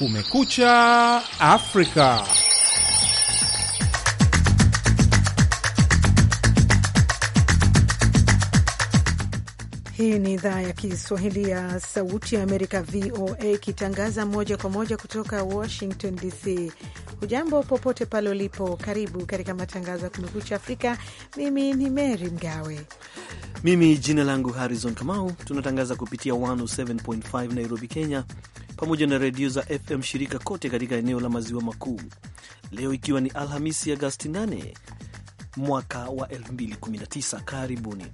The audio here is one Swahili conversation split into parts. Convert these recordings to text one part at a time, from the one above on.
Kumekucha Afrika. Hii ni idhaa ya Kiswahili ya Sauti ya Amerika, VOA, ikitangaza moja kwa moja kutoka Washington DC. Hujambo popote pale ulipo, karibu katika matangazo ya Kumekucha Afrika. Mimi ni Mary Mgawe. Mimi jina langu Harrison Kamau. Tunatangaza kupitia 107.5 Nairobi, Kenya, pamoja na redio za FM shirika kote katika eneo la maziwa makuu. Leo ikiwa ni Alhamisi, Agasti 8 mwaka wa 2019. Karibuni.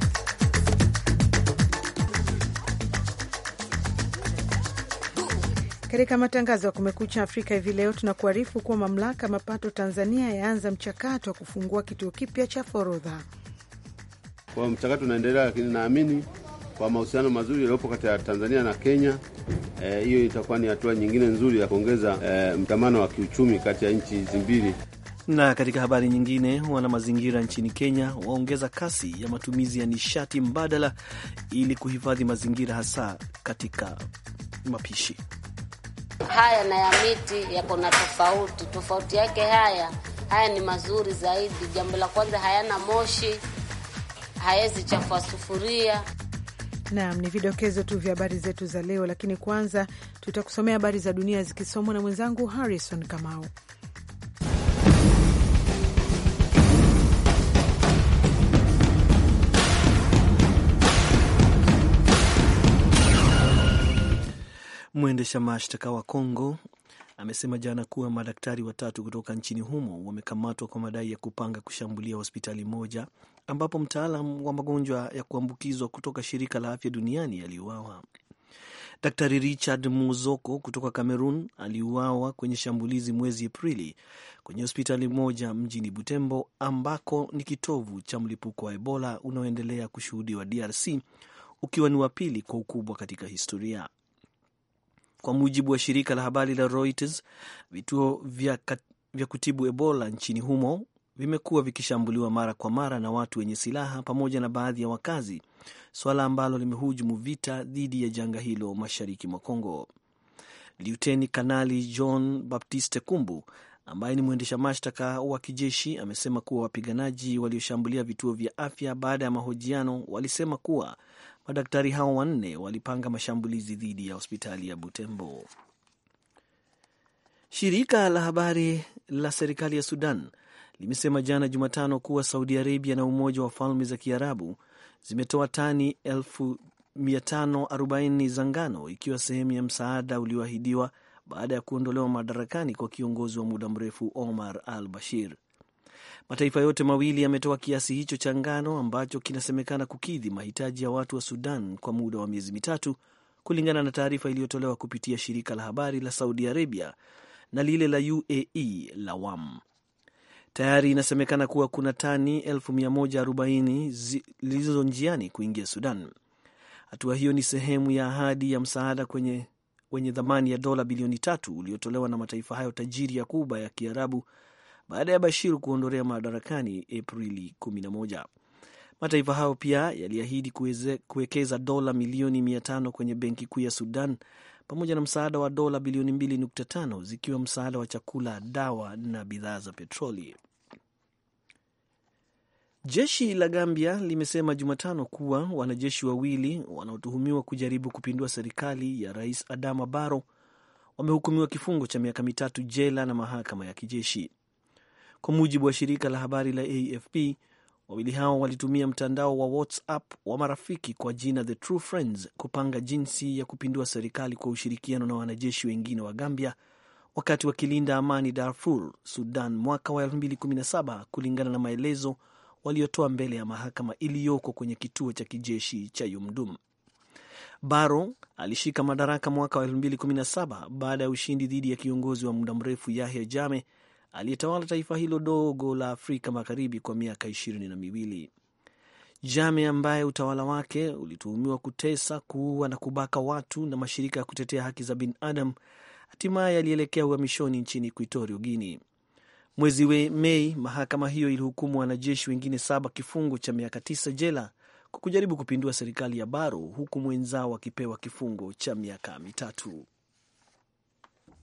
Katika matangazo ya Kumekucha Afrika hivi leo tunakuarifu kuwa mamlaka ya mapato Tanzania yaanza mchakato wa kufungua kituo kipya cha forodha. Kwa mchakato unaendelea, lakini naamini kwa mahusiano mazuri yaliyopo kati ya Tanzania na Kenya, hiyo e, itakuwa ni hatua nyingine nzuri ya kuongeza e, mtamano wa kiuchumi kati ya nchi hizi mbili. Na katika habari nyingine, wana mazingira nchini Kenya waongeza kasi ya matumizi ya nishati mbadala ili kuhifadhi mazingira, hasa katika mapishi haya na ya miti yako na tofauti tofauti yake. Haya haya ni mazuri zaidi. Jambo la kwanza, hayana moshi, hayawezi chafua sufuria. Naam, ni vidokezo tu vya habari zetu za leo, lakini kwanza tutakusomea habari za dunia zikisomwa na mwenzangu Harrison Kamau. Mwendesha mashtaka wa Kongo amesema jana kuwa madaktari watatu kutoka nchini humo wamekamatwa kwa madai ya kupanga kushambulia hospitali moja ambapo mtaalam wa magonjwa ya kuambukizwa kutoka shirika la afya duniani aliuawa. Daktari Richard Muzoko kutoka Cameroon aliuawa kwenye shambulizi mwezi Aprili kwenye hospitali moja mjini Butembo, ambako ni kitovu cha mlipuko wa Ebola unaoendelea kushuhudiwa DRC, ukiwa ni wa pili kwa ukubwa katika historia. Kwa mujibu wa shirika la habari la Reuters, vituo vya, vya kutibu Ebola nchini humo vimekuwa vikishambuliwa mara kwa mara na watu wenye silaha pamoja na baadhi ya wakazi, suala ambalo limehujumu vita dhidi ya janga hilo mashariki mwa Kongo. Liuteni Kanali John Baptiste Kumbu ambaye ni mwendesha mashtaka wa kijeshi amesema kuwa wapiganaji walioshambulia vituo vya afya baada ya mahojiano walisema kuwa madaktari hao wanne walipanga mashambulizi dhidi ya hospitali ya Butembo. Shirika la habari la serikali ya Sudan limesema jana Jumatano kuwa Saudi Arabia na Umoja wa Falme za Kiarabu zimetoa tani 540 za ngano ikiwa sehemu ya msaada ulioahidiwa baada ya kuondolewa madarakani kwa kiongozi wa muda mrefu Omar al Bashir. Mataifa yote mawili yametoa kiasi hicho cha ngano ambacho kinasemekana kukidhi mahitaji ya watu wa Sudan kwa muda wa miezi mitatu, kulingana na taarifa iliyotolewa kupitia shirika la habari la Saudi Arabia na lile la UAE la WAM. Tayari inasemekana kuwa kuna tani 140 zilizo njiani kuingia Sudan. Hatua hiyo ni sehemu ya ahadi ya msaada kwenye wenye thamani ya dola bilioni tatu uliotolewa na mataifa hayo tajiri ya Kuba ya Kiarabu baada ya Bashir kuondolea madarakani Aprili 11. Mataifa hayo pia yaliahidi kuwekeza dola milioni 500 kwenye benki kuu ya Sudan pamoja na msaada wa dola bilioni 2.5 zikiwa msaada wa chakula, dawa na bidhaa za petroli. Jeshi la Gambia limesema Jumatano kuwa wanajeshi wawili wanaotuhumiwa kujaribu kupindua serikali ya Rais Adama Barrow wamehukumiwa kifungo cha miaka mitatu jela na mahakama ya kijeshi. Kwa mujibu wa shirika la habari la AFP, wawili hao walitumia mtandao wa WhatsApp wa marafiki kwa jina The True Friends kupanga jinsi ya kupindua serikali kwa ushirikiano na wanajeshi wengine wa Gambia wakati wakilinda amani Darfur, Sudan mwaka wa 2017 kulingana na maelezo waliotoa mbele ya mahakama iliyoko kwenye kituo cha kijeshi cha Yumdum. Barrow alishika madaraka mwaka wa 2017 baada ya ushindi dhidi ya kiongozi wa muda mrefu Yahya Jammeh aliyetawala taifa hilo dogo la Afrika Magharibi kwa miaka ishirini na miwili. Jame ambaye utawala wake ulituhumiwa kutesa, kuua na kubaka watu na mashirika ya kutetea haki za binadamu, hatimaye alielekea uhamishoni nchini Equatorio Guinea. Mwezi we Mei, mahakama hiyo ilihukumu wanajeshi wengine saba kifungo cha miaka tisa jela kwa kujaribu kupindua serikali ya Baro, huku mwenzao akipewa kifungo cha miaka mitatu.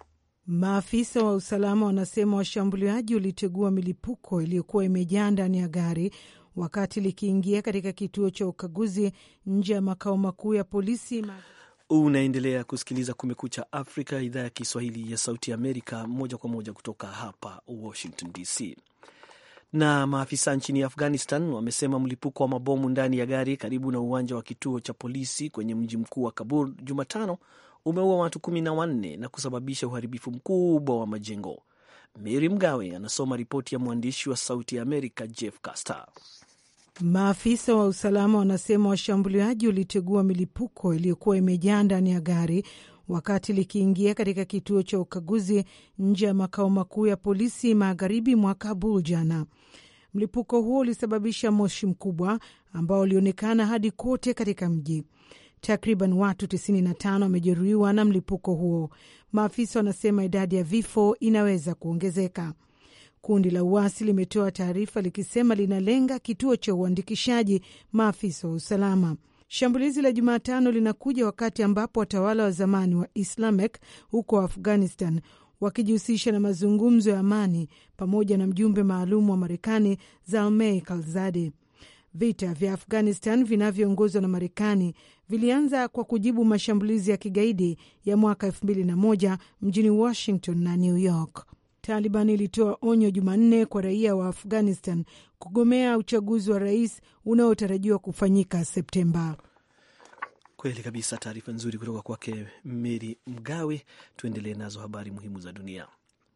Maafisa wa usalama wanasema washambuliaji walitegua milipuko iliyokuwa imejaa ndani ya gari wakati likiingia katika kituo cha ukaguzi nje ya makao makuu ya polisi. Unaendelea kusikiliza Kumekucha Afrika, idhaa ya Kiswahili ya Sauti Amerika, moja kwa moja kutoka hapa Washington DC. Na maafisa nchini Afghanistan wamesema mlipuko wa mabomu ndani ya gari karibu na uwanja wa kituo cha polisi kwenye mji mkuu wa Kabul Jumatano umeua watu kumi na wanne na kusababisha uharibifu mkubwa wa majengo. Mary Mgawe anasoma ripoti ya mwandishi wa Sauti ya Amerika Jeff Caster. Maafisa wa usalama wanasema washambuliaji walitegua milipuko iliyokuwa imejaa ndani ya gari wakati likiingia katika kituo cha ukaguzi nje ya makao makuu ya polisi magharibi mwa Kabul jana. Mlipuko huo ulisababisha moshi mkubwa ambao ulionekana hadi kote katika mji. Takriban watu 95 wamejeruhiwa na mlipuko huo. Maafisa wanasema idadi ya vifo inaweza kuongezeka. Kundi la uasi limetoa taarifa likisema linalenga kituo cha uandikishaji maafisa wa usalama. Shambulizi la Jumatano linakuja wakati ambapo watawala wa zamani wa Islamic huko Afghanistan wakijihusisha na mazungumzo ya amani pamoja na mjumbe maalum wa Marekani Zalmay Khalilzad. Vita vya Afghanistan vinavyoongozwa na Marekani vilianza kwa kujibu mashambulizi ya kigaidi ya mwaka elfu mbili na moja mjini Washington na New York. Taliban ilitoa onyo Jumanne kwa raia wa Afghanistan kugomea uchaguzi wa rais unaotarajiwa kufanyika Septemba. Kweli kabisa, taarifa nzuri kutoka kwake Meri Mgawe. Tuendelee nazo habari muhimu za dunia.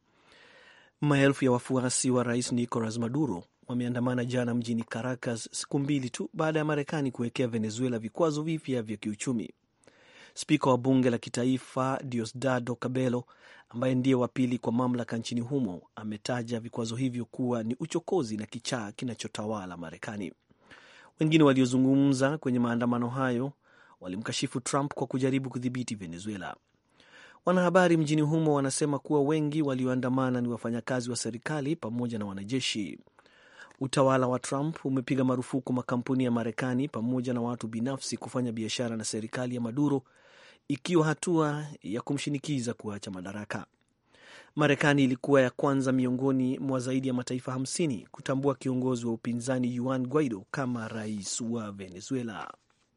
Maelfu ya wafuasi wa rais Nicolas Maduro wameandamana jana mjini Caracas, siku mbili tu baada ya Marekani kuwekea Venezuela vikwazo vipya vya kiuchumi. Spika wa bunge la kitaifa Diosdado Cabello, ambaye ndiye wa pili kwa mamlaka nchini humo, ametaja vikwazo hivyo kuwa ni uchokozi na kichaa kinachotawala Marekani. Wengine waliozungumza kwenye maandamano hayo walimkashifu Trump kwa kujaribu kudhibiti Venezuela. Wanahabari mjini humo wanasema kuwa wengi walioandamana ni wafanyakazi wa serikali pamoja na wanajeshi. Utawala wa Trump umepiga marufuku makampuni ya Marekani pamoja na watu binafsi kufanya biashara na serikali ya Maduro, ikiwa hatua ya kumshinikiza kuacha madaraka. Marekani ilikuwa ya kwanza miongoni mwa zaidi ya mataifa hamsini kutambua kiongozi wa upinzani Juan Guaido kama rais wa Venezuela.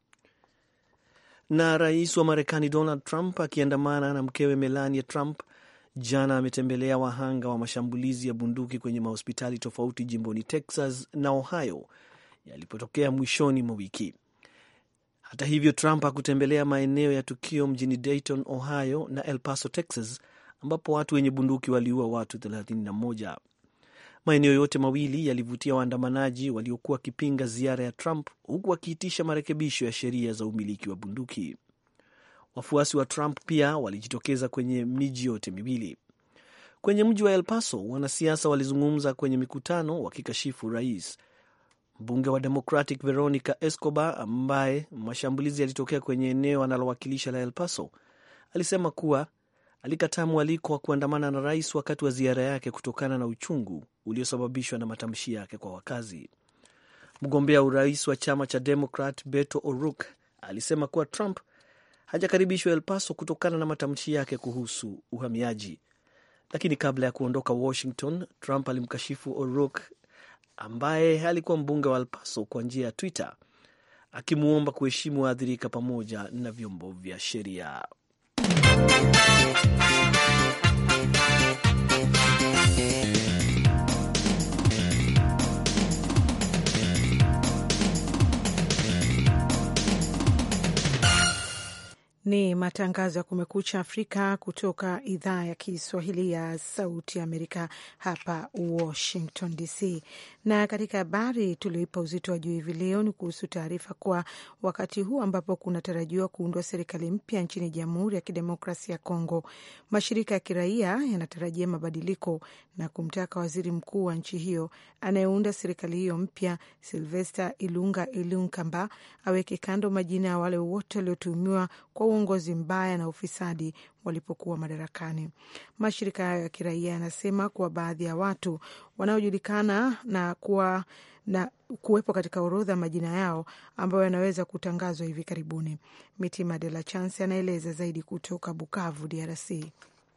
Na rais wa Marekani Donald Trump akiandamana na mkewe Melania Trump jana ametembelea wahanga wa mashambulizi ya bunduki kwenye mahospitali tofauti jimboni Texas na Ohio yalipotokea mwishoni mwa wiki. Hata hivyo, Trump hakutembelea maeneo ya tukio mjini Dayton, Ohio na El Paso, Texas, ambapo watu wenye bunduki waliua watu 31. Maeneo yote mawili yalivutia waandamanaji waliokuwa wakipinga ziara ya Trump, huku wakiitisha marekebisho ya sheria za umiliki wa bunduki. Wafuasi wa Trump pia walijitokeza kwenye miji yote miwili. Kwenye mji wa El Paso, wanasiasa walizungumza kwenye mikutano wakikashifu rais. Mbunge wa Democratic Veronica Escobar, ambaye mashambulizi yalitokea kwenye eneo analowakilisha la El Paso, alisema kuwa alikataa mwaliko wa kuandamana na rais wakati wa ziara yake kutokana na uchungu uliosababishwa na matamshi yake kwa wakazi. Mgombea urais wa chama cha Democrat Beto O'Rourke alisema kuwa Trump hajakaribishwa El Paso kutokana na matamshi yake kuhusu uhamiaji. Lakini kabla ya kuondoka Washington, Trump alimkashifu O'Rourke ambaye alikuwa mbunge wa El Paso kwa njia ya Twitter, akimwomba kuheshimu waathirika pamoja na vyombo vya sheria. Ni matangazo ya Kumekucha Afrika kutoka idhaa ya Kiswahili ya Sauti Amerika hapa Washington DC. Na katika habari tulioipa uzito wa juu hivi leo ni kuhusu taarifa kuwa wakati huu ambapo kunatarajiwa kuundwa serikali mpya nchini Jamhuri ya Kidemokrasia ya Kongo, mashirika ya kiraia yanatarajia mabadiliko na kumtaka waziri mkuu wa nchi hiyo anayeunda serikali hiyo mpya, Silvester Ilunga Ilunkamba, aweke kando majina ya wale wote waliotuhumiwa kwa uongozi mbaya na ufisadi walipokuwa madarakani. Mashirika hayo ya kiraia yanasema kuwa baadhi ya watu wanaojulikana na kuwa na kuwepo katika orodha majina yao ambayo yanaweza kutangazwa hivi karibuni. Mitima De La Chance anaeleza zaidi kutoka Bukavu, DRC.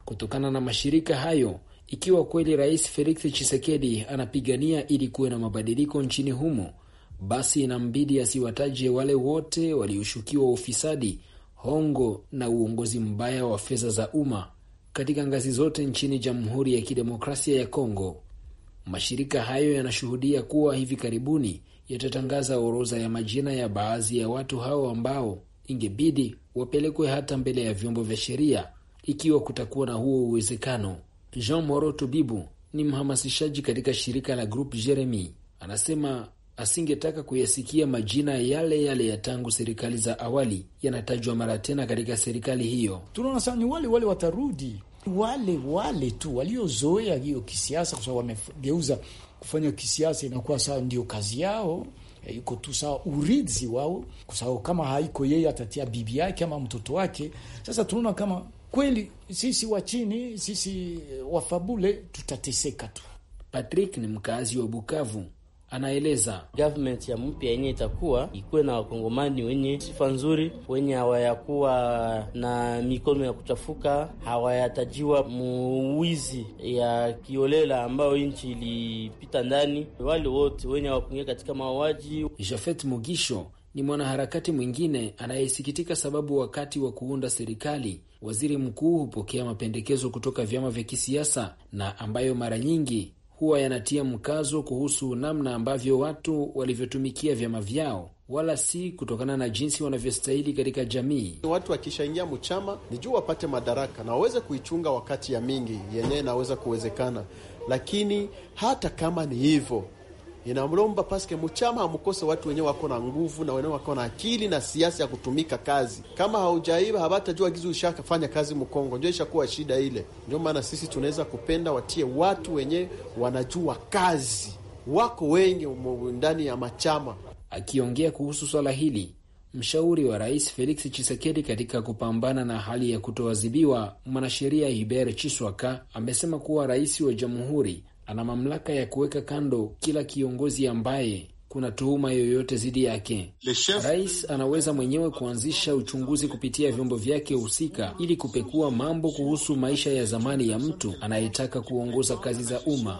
kutokana na mashirika hayo ikiwa kweli Rais Felix Tshisekedi anapigania ili kuwe na mabadiliko nchini humo, basi inambidi asiwataje wale wote walioshukiwa ufisadi, hongo na uongozi mbaya wa fedha za umma katika ngazi zote nchini Jamhuri ya Kidemokrasia ya Kongo. Mashirika hayo yanashuhudia kuwa hivi karibuni yatatangaza orodha ya majina ya baadhi ya watu hao ambao ingebidi wapelekwe hata mbele ya vyombo vya sheria ikiwa kutakuwa na huo uwezekano. Jean Moro Tubibu ni mhamasishaji katika shirika la Group Jeremy, anasema asingetaka kuyasikia majina yale yale ya tangu serikali za awali yanatajwa mara tena katika serikali hiyo. Tunaona sana ni wale wale watarudi, wale wale tu waliozoea hiyo kisiasa, kwa sababu wamegeuza kufanya kisiasa inakuwa sawa, ndio kazi yao iko tu sawa, urithi wao, kwa sababu kama haiko yeye atatia bibi yake ama mtoto wake. Sasa tunaona kama kweli sisi wa chini, sisi wafabule tutateseka tu. Patrick ni mkazi wa Bukavu, anaeleza government ya mpya yenye itakuwa ikuwe na wakongomani wenye sifa nzuri, wenye hawayakuwa na mikono ya kuchafuka, hawayatajiwa muwizi ya kiolela ambayo nchi ilipita ndani, wale wote wenye hawakuingia katika mauaji. Jafet Mugisho ni mwanaharakati mwingine anayesikitika sababu wakati wa kuunda serikali waziri mkuu hupokea mapendekezo kutoka vyama vya kisiasa na ambayo mara nyingi huwa yanatia mkazo kuhusu namna ambavyo watu walivyotumikia vyama vyao, wala si kutokana na jinsi wanavyostahili katika jamii. Watu wakishaingia mchama ni juu wapate madaraka na waweze kuichunga wakati ya mingi yenyewe inaweza kuwezekana, lakini hata kama ni hivyo inamlomba paske mchama hamkose watu wenyewe wako na nguvu na wenyewe wako na akili na siasa ya kutumika kazi. Kama haujaiba habatajua gizu ushafanya kazi Mkongo, ndio ishakuwa shida ile. Ndio maana sisi tunaweza kupenda watie watu wenyewe wanajua kazi, wako wengi ndani ya machama. Akiongea kuhusu swala hili, mshauri wa rais Felix Tshisekedi katika kupambana na hali ya kutoadhibiwa, mwanasheria Hubert Chiswaka amesema kuwa rais wa jamhuri ana mamlaka ya kuweka kando kila kiongozi ambaye kuna tuhuma yoyote dhidi yake. Rais anaweza mwenyewe kuanzisha uchunguzi kupitia vyombo vyake husika ili kupekua mambo kuhusu maisha ya zamani ya mtu anayetaka kuongoza kazi za umma.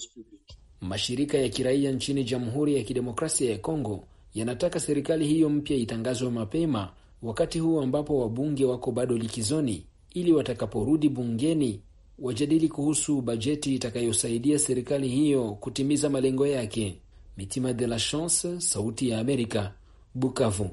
Mashirika ya kiraia nchini Jamhuri ya Kidemokrasia ya Kongo yanataka serikali hiyo mpya itangazwe mapema, wakati huu ambapo wabunge wako bado likizoni, ili watakaporudi bungeni wajadili kuhusu bajeti itakayosaidia serikali hiyo kutimiza malengo yake. Mitima de la Chance, Sauti ya Amerika, Bukavu.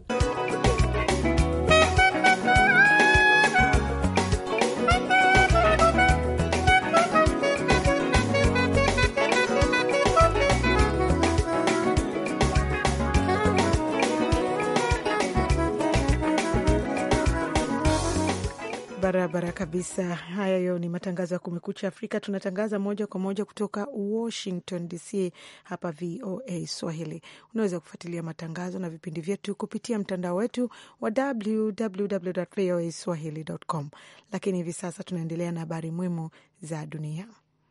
Barabara kabisa. Hayo ni matangazo ya Kumekucha Afrika. Tunatangaza moja kwa moja kutoka Washington DC, hapa VOA Swahili. Unaweza kufuatilia matangazo na vipindi vyetu kupitia mtandao wetu wa www voa swahili.com. Lakini hivi sasa tunaendelea na habari muhimu za dunia.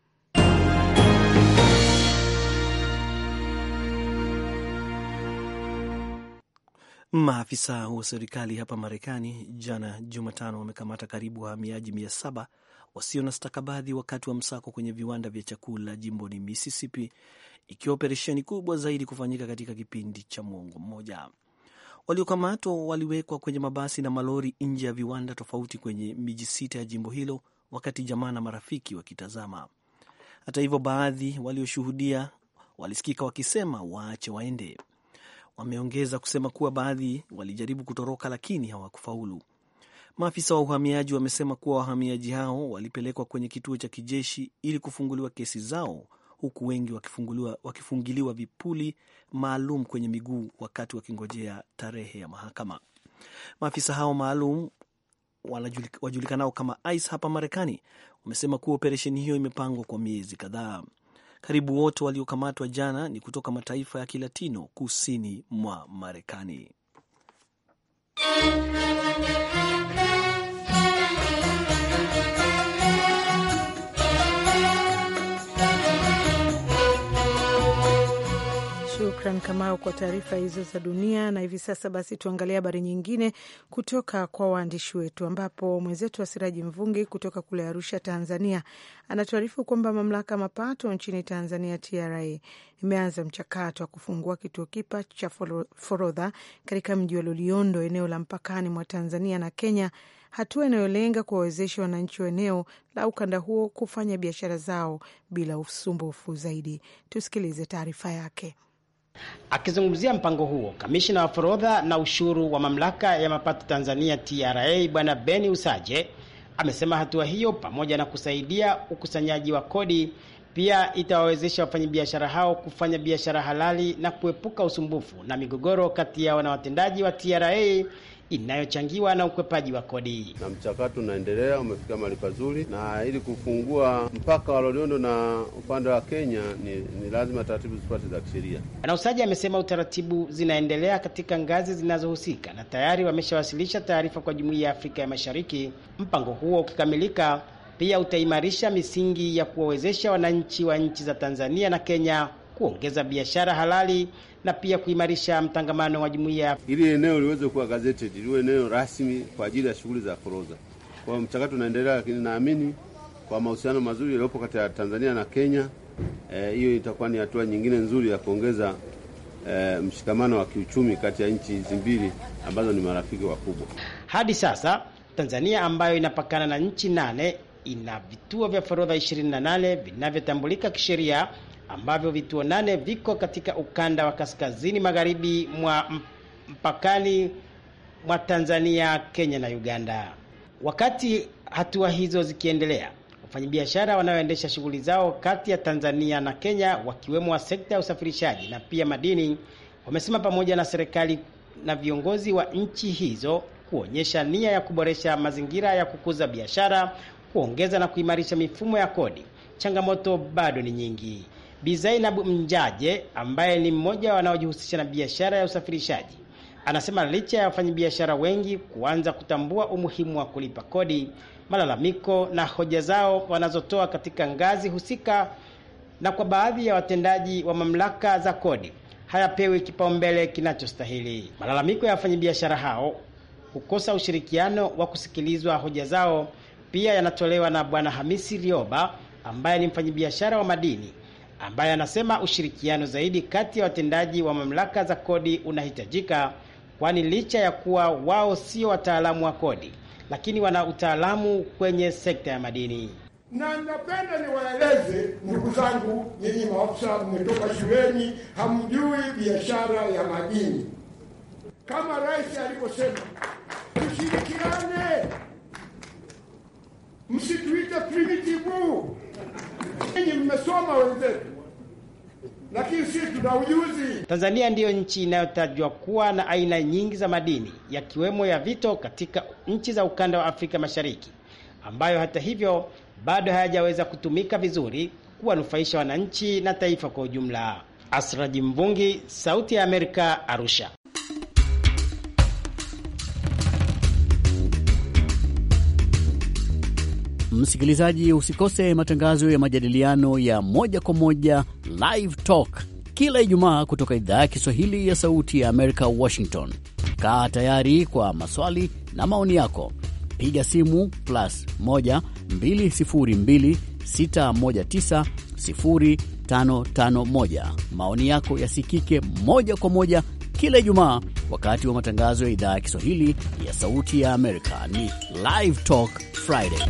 Maafisa wa serikali hapa Marekani jana Jumatano wamekamata karibu wahamiaji mia saba wasio na stakabadhi wakati wa msako kwenye viwanda vya chakula jimboni Mississippi, ikiwa operesheni kubwa zaidi kufanyika katika kipindi cha mwongo mmoja. Waliokamatwa waliwekwa kwenye mabasi na malori nje ya viwanda tofauti kwenye miji sita ya jimbo hilo, wakati jamaa na marafiki wakitazama. Hata hivyo, baadhi walioshuhudia walisikika wakisema waache waende. Wameongeza kusema kuwa baadhi walijaribu kutoroka lakini hawakufaulu. Maafisa wa uhamiaji wamesema kuwa wahamiaji hao walipelekwa kwenye kituo cha kijeshi ili kufunguliwa kesi zao, huku wengi wakifungiliwa vipuli maalum kwenye miguu wakati wakingojea tarehe ya mahakama. Maafisa hao maalum wajulikanao kama ICE hapa Marekani wamesema kuwa operesheni hiyo imepangwa kwa miezi kadhaa. Karibu wote waliokamatwa jana ni kutoka mataifa ya Kilatino kusini mwa Marekani. Shukran Harrison Kamau kwa taarifa hizo za dunia. Na hivi sasa basi, tuangalie habari nyingine kutoka kwa waandishi wetu, ambapo mwenzetu wa Siraji Mvungi kutoka kule Arusha, Tanzania, anatuarifu kwamba mamlaka ya mapato nchini Tanzania, TRA, imeanza mchakato wa kufungua kituo kipa cha forodha katika mji wa Loliondo, eneo la mpakani mwa Tanzania na Kenya, hatua inayolenga kuwawezesha wananchi wa eneo la ukanda huo kufanya biashara zao bila usumbufu zaidi. Tusikilize taarifa yake. Akizungumzia mpango huo, kamishina wa forodha na ushuru wa mamlaka ya mapato Tanzania TRA Bwana Beni Usaje amesema hatua hiyo pamoja na kusaidia ukusanyaji wa kodi pia itawawezesha wafanyabiashara hao kufanya biashara halali na kuepuka usumbufu na migogoro kati yao na watendaji wa TRA inayochangiwa na ukwepaji wa kodi. Na mchakato unaendelea, umefika mahali pazuri, na ili kufungua mpaka wa Loliondo na upande wa Kenya ni, ni lazima taratibu zifuate za kisheria. Bwana Usaji amesema utaratibu zinaendelea katika ngazi zinazohusika na tayari wameshawasilisha taarifa kwa Jumuiya ya Afrika ya Mashariki. Mpango huo ukikamilika, pia utaimarisha misingi ya kuwawezesha wananchi wa nchi za Tanzania na Kenya kuongeza biashara halali na pia kuimarisha mtangamano wa jumuiya. Ili eneo liweze kuwa gazetted, liwe eneo rasmi kwa ajili ya shughuli za forodha. Kwa hiyo mchakato unaendelea, lakini naamini kwa mahusiano mazuri yaliyopo kati ya Tanzania na Kenya, hiyo eh, itakuwa ni hatua nyingine nzuri ya kuongeza eh, mshikamano wa kiuchumi kati ya nchi hizi mbili ambazo ni marafiki wakubwa. Hadi sasa Tanzania ambayo inapakana na nchi nane ina vituo vya forodha 28 vinavyotambulika kisheria ambavyo vituo nane viko katika ukanda wa kaskazini magharibi mwa mpakani mwa Tanzania, Kenya na Uganda. Wakati hatua hizo zikiendelea, wafanyabiashara wanaoendesha shughuli zao kati ya Tanzania na Kenya, wakiwemo wa sekta ya usafirishaji na pia madini, wamesema pamoja na serikali na viongozi wa nchi hizo kuonyesha nia ya kuboresha mazingira ya kukuza biashara, kuongeza na kuimarisha mifumo ya kodi. Changamoto bado ni nyingi. Bi Zainab Mjaje ambaye ni mmoja wanaojihusisha na biashara ya usafirishaji anasema licha ya wafanyabiashara wengi kuanza kutambua umuhimu wa kulipa kodi, malalamiko na hoja zao wanazotoa katika ngazi husika na kwa baadhi ya watendaji wa mamlaka za kodi hayapewi kipaumbele kinachostahili. Malalamiko ya wafanyabiashara hao kukosa ushirikiano wa kusikilizwa hoja zao pia yanatolewa na Bwana Hamisi Rioba ambaye ni mfanyabiashara wa madini ambaye anasema ushirikiano zaidi kati ya watendaji wa mamlaka za kodi unahitajika, kwani licha ya kuwa wao sio wataalamu wa kodi, lakini wana utaalamu kwenye sekta ya madini. Na napenda niwaeleze ndugu zangu, nyinyi maafisa mmetoka shuleni, hamjui biashara ya madini. Kama rais alivyosema, tushirikiane, msituite primitive Ninyi mmesoma wenzetu, lakini sisi tuna ujuzi. Tanzania ndiyo nchi inayotajwa kuwa na aina nyingi za madini yakiwemo ya vito katika nchi za ukanda wa Afrika Mashariki, ambayo hata hivyo bado hayajaweza kutumika vizuri kuwanufaisha wananchi na taifa kwa ujumla. Asraji Mvungi, Sauti ya Amerika, Arusha. Msikilizaji, usikose matangazo ya majadiliano ya moja kwa moja Live Talk kila Ijumaa kutoka idhaa ya Kiswahili ya Sauti ya Amerika, Washington. Kaa tayari kwa maswali na maoni yako, piga simu plus 1 202 619 0551. Maoni yako yasikike moja kwa moja kila Ijumaa wakati wa matangazo ya idhaa ya Kiswahili ya Sauti ya Amerika. Ni Live Talk Friday.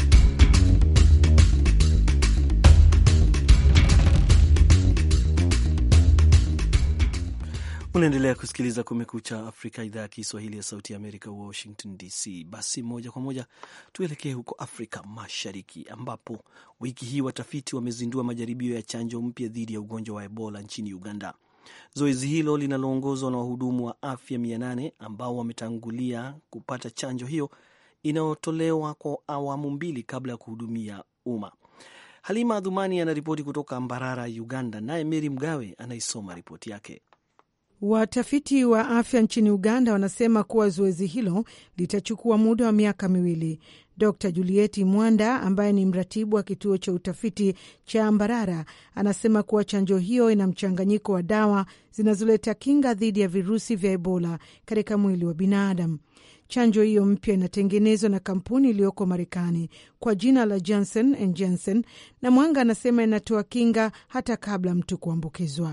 Unaendelea kusikiliza Kumekucha Afrika, idhaa ya Kiswahili ya Sauti ya Amerika, Washington DC. Basi moja kwa moja tuelekee huko Afrika Mashariki, ambapo wiki hii watafiti wamezindua majaribio ya chanjo mpya dhidi ya ugonjwa wa Ebola nchini Uganda. Zoezi hilo linaloongozwa na wahudumu wa afya mia nane ambao wametangulia kupata chanjo hiyo inayotolewa kwa awamu mbili kabla ya kuhudumia umma. Halima Adhumani anaripoti kutoka Mbarara, Uganda, naye Meri Mgawe anaisoma ripoti yake. Watafiti wa afya nchini Uganda wanasema kuwa zoezi hilo litachukua muda wa miaka miwili. Dr Julieti Mwanda ambaye ni mratibu wa kituo cha utafiti cha Mbarara anasema kuwa chanjo hiyo ina mchanganyiko wa dawa zinazoleta kinga dhidi ya virusi vya Ebola katika mwili wa binadamu. Chanjo hiyo mpya inatengenezwa na kampuni iliyoko Marekani kwa jina la Johnson and Johnson, na Mwanga anasema inatoa kinga hata kabla mtu kuambukizwa.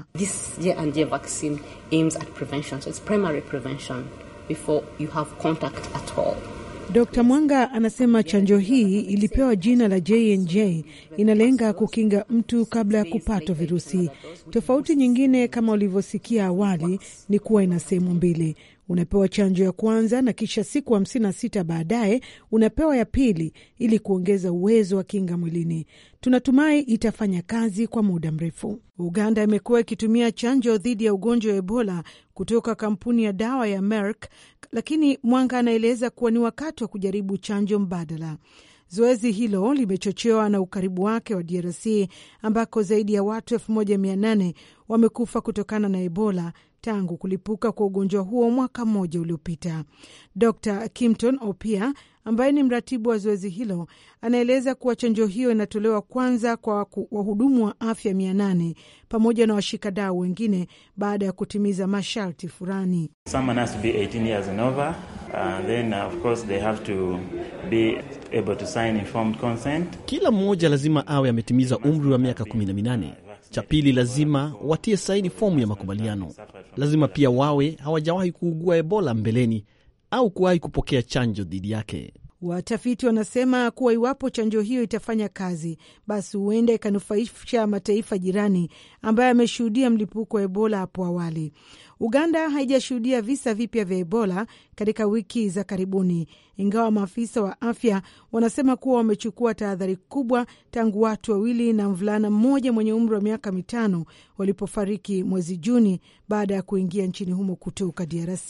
Dr Mwanga anasema chanjo hii ilipewa jina la JNJ, inalenga kukinga mtu kabla ya kupatwa virusi. Tofauti nyingine kama ulivyosikia awali ni kuwa ina sehemu mbili unapewa chanjo ya kwanza na kisha siku hamsini na sita baadaye unapewa ya pili ili kuongeza uwezo wa kinga mwilini. Tunatumai itafanya kazi kwa muda mrefu. Uganda imekuwa ikitumia chanjo dhidi ya ugonjwa wa Ebola kutoka kampuni ya dawa ya Merck, lakini Mwanga anaeleza kuwa ni wakati wa kujaribu chanjo mbadala. Zoezi hilo limechochewa na ukaribu wake wa DRC ambako zaidi ya watu elfu moja mia nane wamekufa kutokana na Ebola tangu kulipuka kwa ugonjwa huo mwaka mmoja uliopita. Dr Kimton Opia ambaye ni mratibu wa zoezi hilo anaeleza kuwa chanjo hiyo inatolewa kwanza kwa wahudumu wa afya mia nane pamoja na washikadau wengine baada ya kutimiza masharti fulani. Kila mmoja lazima awe ametimiza umri wa miaka kumi na minane. Cha pili, lazima watie saini fomu ya makubaliano. Lazima pia wawe hawajawahi kuugua Ebola mbeleni au kuwahi kupokea chanjo dhidi yake. Watafiti wanasema kuwa iwapo chanjo hiyo itafanya kazi, basi huenda ikanufaisha mataifa jirani ambayo yameshuhudia mlipuko wa Ebola hapo awali. Uganda haijashuhudia visa vipya vya Ebola katika wiki za karibuni, ingawa maafisa wa afya wanasema kuwa wamechukua tahadhari kubwa tangu watu wawili na mvulana mmoja mwenye umri wa miaka mitano walipofariki mwezi Juni baada ya kuingia nchini humo kutoka DRC.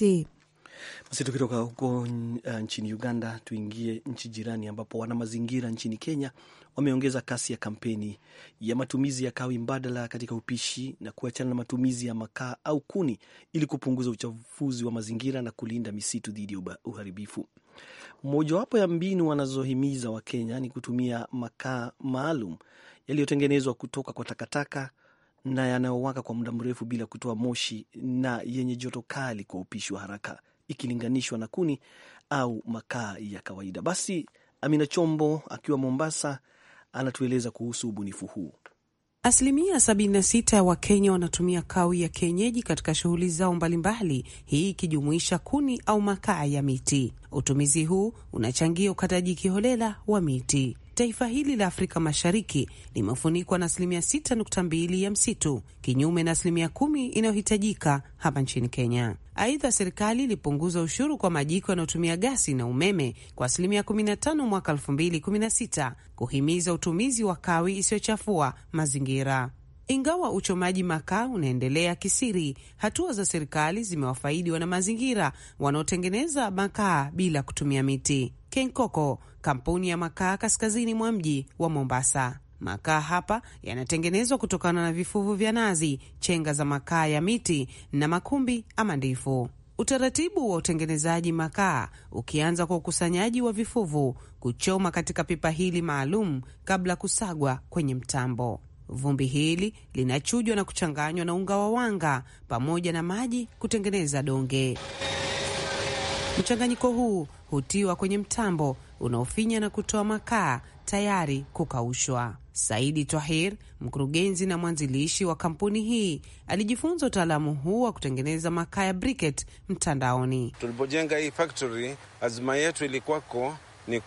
Basi tukitoka huko uh, nchini Uganda tuingie nchi jirani ambapo wana mazingira nchini Kenya wameongeza kasi ya kampeni ya matumizi ya kawi mbadala katika upishi na kuachana na matumizi ya makaa au kuni ili kupunguza uchafuzi wa mazingira na kulinda misitu dhidi ya uharibifu. Mojawapo ya mbinu wanazohimiza Wakenya ni kutumia makaa maalum yaliyotengenezwa kutoka kwa takataka na yanayowaka kwa muda mrefu bila kutoa moshi na yenye joto kali kwa upishi wa haraka ikilinganishwa na kuni au makaa ya kawaida. Basi Amina Chombo akiwa Mombasa anatueleza kuhusu ubunifu huu. Asilimia 76 ya Wakenya wanatumia kawi ya kienyeji katika shughuli zao mbalimbali, hii ikijumuisha kuni au makaa ya miti. Utumizi huu unachangia ukataji kiholela wa miti. Taifa hili la Afrika Mashariki limefunikwa na asilimia 6.2 ya msitu, kinyume na asilimia kumi inayohitajika hapa nchini Kenya. Aidha, serikali ilipunguza ushuru kwa majiko yanayotumia gasi na umeme kwa asilimia 15 mwaka 2016 kuhimiza utumizi wa kawi isiyochafua mazingira. Ingawa uchomaji makaa unaendelea kisiri, hatua za serikali zimewafaidi wana mazingira wanaotengeneza makaa bila kutumia miti. Kenkoko, kampuni ya makaa kaskazini mwa mji wa Mombasa. Makaa hapa yanatengenezwa kutokana na vifuvu vya nazi, chenga za makaa ya miti na makumbi ama ndifu. Utaratibu wa utengenezaji makaa ukianza kwa ukusanyaji wa vifuvu, kuchoma katika pipa hili maalum kabla ya kusagwa kwenye mtambo. Vumbi hili linachujwa na kuchanganywa na unga wa wanga pamoja na maji kutengeneza donge. Mchanganyiko huu hutiwa kwenye mtambo unaofinya na kutoa makaa tayari kukaushwa. Saidi Twahir, mkurugenzi na mwanzilishi wa kampuni hii, alijifunza utaalamu huu wa kutengeneza makaa ya briquette mtandaoni. Tulipojenga hii factory, azma yetu ilikuwako ni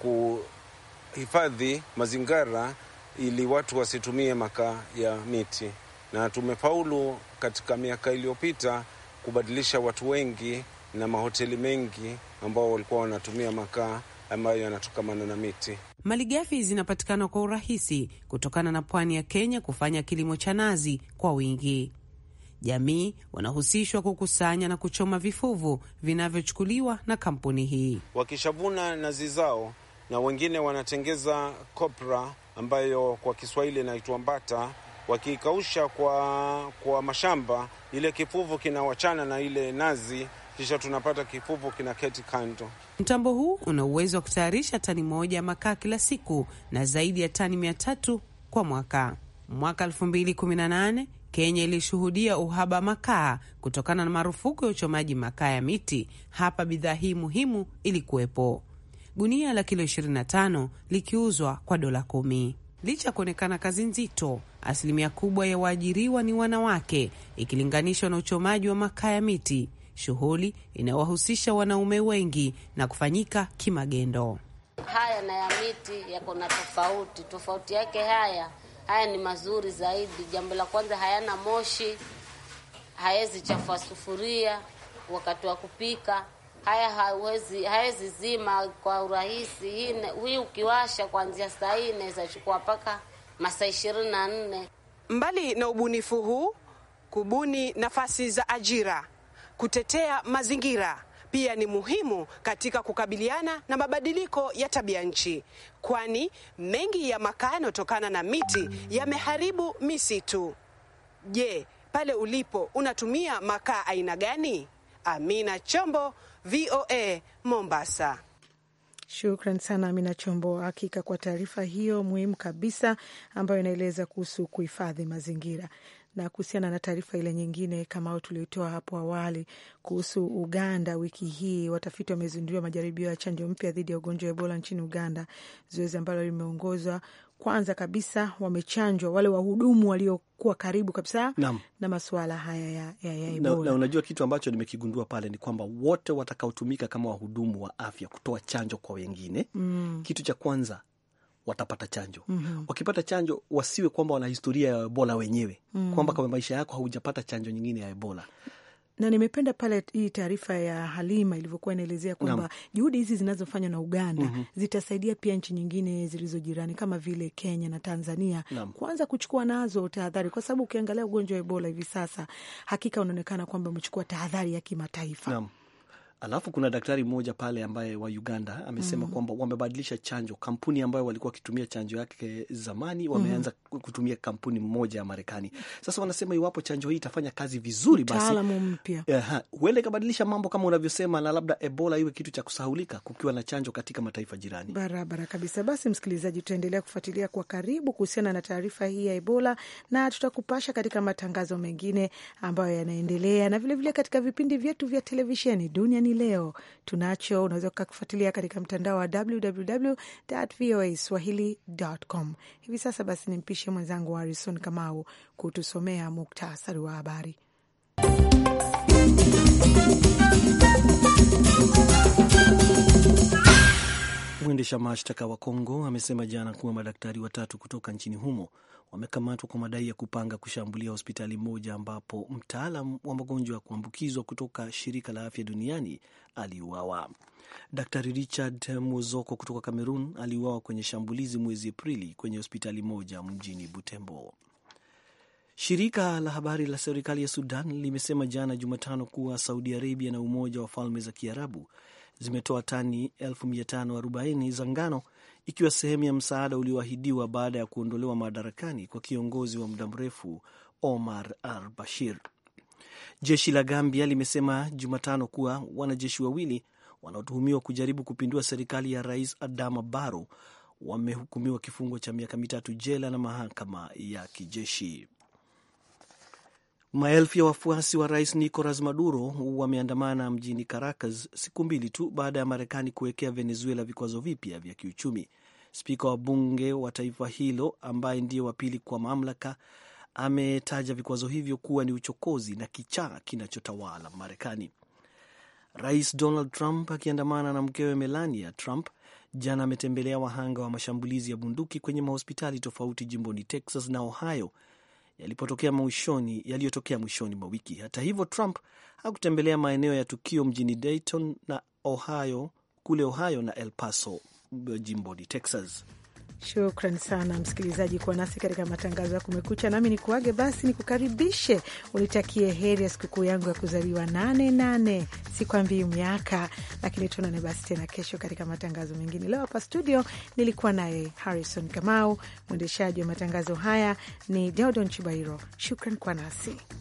kuhifadhi mazingira ili watu wasitumie makaa ya miti, na tumefaulu katika miaka iliyopita kubadilisha watu wengi na mahoteli mengi ambao walikuwa wanatumia makaa ambayo yanatokamana na miti. Malighafi zinapatikana kwa urahisi kutokana na pwani ya Kenya kufanya kilimo cha nazi kwa wingi. Jamii wanahusishwa kukusanya na kuchoma vifuvu vinavyochukuliwa na kampuni hii. Wakishavuna nazi zao, na wengine wanatengeza kopra ambayo kwa Kiswahili inaitwa mbata. Wakiikausha kwa, kwa mashamba, ile kifuvu kinawachana na ile nazi kisha tunapata kifupu kinaketi kando. Mtambo huu una uwezo wa kutayarisha tani moja ya makaa kila siku na zaidi ya tani mia tatu kwa mwaka. Mwaka 2018 Kenya ilishuhudia uhaba makaa kutokana na marufuku ya uchomaji makaa ya miti. Hapa bidhaa hii muhimu ilikuwepo, gunia la kilo 25 likiuzwa kwa dola kumi. Licha ya kuonekana kazi nzito, asilimia kubwa ya waajiriwa ni wanawake ikilinganishwa na uchomaji wa makaa ya miti, shughuli inayowahusisha wanaume wengi na kufanyika kimagendo. Haya na ya miti yako na tofauti. Tofauti yake haya haya ni mazuri zaidi. Jambo la kwanza, hayana moshi, hawezi chafua sufuria wakati wa kupika. Haya hawezi hawezi zima kwa urahisi. Hii hii ukiwasha kuanzia saa hii inaweza chukua mpaka masaa ishirini na nne. Mbali na ubunifu huu, kubuni nafasi za ajira, kutetea mazingira pia ni muhimu katika kukabiliana na mabadiliko ya tabia nchi, kwani mengi ya makaa yanayotokana na miti yameharibu misitu. Je, pale ulipo unatumia makaa aina gani? Amina Chombo, VOA Mombasa. Shukran sana Amina Chombo, hakika kwa taarifa hiyo muhimu kabisa ambayo inaeleza kuhusu kuhifadhi mazingira na kuhusiana na taarifa ile nyingine kama tulioitoa hapo awali kuhusu Uganda, wiki hii watafiti wamezinduliwa majaribio ya chanjo mpya dhidi ya ugonjwa wa Ebola nchini Uganda, zoezi ambalo limeongozwa kwanza kabisa wamechanjwa wale wahudumu waliokuwa karibu kabisa Naam. na masuala haya ya, ya, ya na, Ebola. na unajua kitu ambacho nimekigundua pale ni kwamba wote watakaotumika kama wahudumu wa afya kutoa chanjo kwa wengine Mm. kitu cha kwanza watapata chanjo Mhm. wakipata chanjo wasiwe kwamba wana historia ya ebola wenyewe Mm. kwamba kwa maisha yako haujapata chanjo nyingine ya ebola na nimependa pale hii taarifa ya Halima ilivyokuwa inaelezea kwamba Naam. juhudi hizi zinazofanywa na Uganda Mhm. zitasaidia pia nchi nyingine zilizo jirani kama vile Kenya na Tanzania Naam. kuanza kuchukua nazo tahadhari, kwa sababu ukiangalia ugonjwa wa Ebola hivi sasa hakika unaonekana kwamba umechukua tahadhari ya kimataifa. Naam. Alafu kuna daktari mmoja pale ambaye wa Uganda amesema Mhm. kwamba wamebadilisha chanjo. Kampuni ambayo walikuwa wakitumia chanjo yake zamani wameanza kutumia kampuni mmoja ya Marekani. Sasa wanasema iwapo chanjo hii itafanya kazi vizuri, basi Mtaalamu mpya Aha, huenda ikabadilisha mambo kama unavyosema, na labda Ebola iwe kitu cha kusahulika kukiwa na chanjo katika mataifa jirani. Barabara kabisa. Basi msikilizaji, tutaendelea kufuatilia kwa karibu kuhusiana na taarifa hii ya Ebola na tutakupasha katika matangazo mengine ambayo yanaendelea na vilevile vile katika vipindi vyetu vya televisheni duniani leo tunacho, unaweza ukakufuatilia katika mtandao wa www.voaswahili.com. Hivi sasa basi nimpishe mwenzangu Harrison Kamau kutusomea muktasari wa habari. Mwendesha mashtaka wa Kongo amesema jana kuwa madaktari watatu kutoka nchini humo wamekamatwa kwa madai ya kupanga kushambulia hospitali moja ambapo mtaalam wa magonjwa ya kuambukizwa kutoka shirika la afya duniani aliuawa. Daktari Richard Muzoko kutoka Cameroon aliuawa kwenye shambulizi mwezi Aprili kwenye hospitali moja mjini Butembo. Shirika la habari la serikali ya Sudan limesema jana Jumatano kuwa Saudi Arabia na Umoja wa Falme za Kiarabu zimetoa tani 1540 za ngano ikiwa sehemu ya msaada ulioahidiwa baada ya kuondolewa madarakani kwa kiongozi wa muda mrefu Omar al Bashir. Jeshi la Gambia limesema Jumatano kuwa wanajeshi wawili wanaotuhumiwa kujaribu kupindua serikali ya Rais Adama Barrow wamehukumiwa kifungo cha miaka mitatu jela na mahakama ya kijeshi. Maelfu ya wafuasi wa rais Nicolas Maduro wameandamana mjini Caracas siku mbili tu baada ya Marekani kuwekea Venezuela vikwazo vipya vya kiuchumi. Spika wa bunge wa taifa hilo ambaye ndiye wa pili kwa mamlaka ametaja vikwazo hivyo kuwa ni uchokozi na kichaa kinachotawala Marekani. Rais Donald Trump akiandamana na mkewe Melania Trump jana ametembelea wahanga wa mashambulizi ya bunduki kwenye mahospitali tofauti jimboni Texas na Ohio yalipotokea mwishoni yaliyotokea mwishoni mwa wiki. Hata hivyo, Trump hakutembelea maeneo ya tukio mjini Dayton na Ohio, kule Ohio na El Paso jimboni Texas. Shukran sana msikilizaji kuwa nasi katika matangazo ya Kumekucha. Nami ni kuage basi, ni kukaribishe unitakie heri ya sikukuu yangu ya kuzaliwa nane nane. Sikwambii miaka, lakini tuonane basi tena kesho katika matangazo mengine. Leo hapa studio nilikuwa naye Harrison Kamau, mwendeshaji wa matangazo haya ni Deodon Chibairo. Shukran kwa nasi